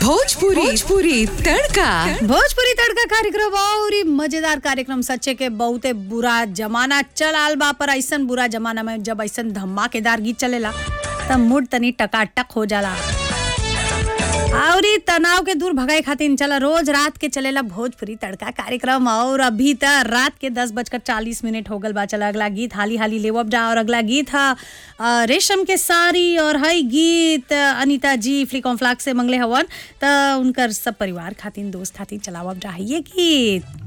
भोजपुरी भोजपुरी तड़का भोजपुरी तड़का कार्यक्रम और ई मजेदार कार्यक्रम सच्चे के बहुते बुरा जमाना चल आल बा पर ऐसन बुरा जमाना में जब ऐसन धमाकेदार गीत चलेला तब मूड तनी टकाटक हो जाला और ई तनाव के दूर भगाए खातिर चला रोज रात के चलेला भोजपुरी तड़का कार्यक्रम और अभी त रात के दस बजकर चालीस मिनट हो गल बा चला अगला गीत हाली हाली लेवब जा और अगला गीत हा अ, रेशम के साड़ी और हई गीत अनीता जी फ्लिकॉम फ्लाक से मंगले हवन त उनकर सब परिवार खातिर दोस्त खातिर चलावब जा है ये गीत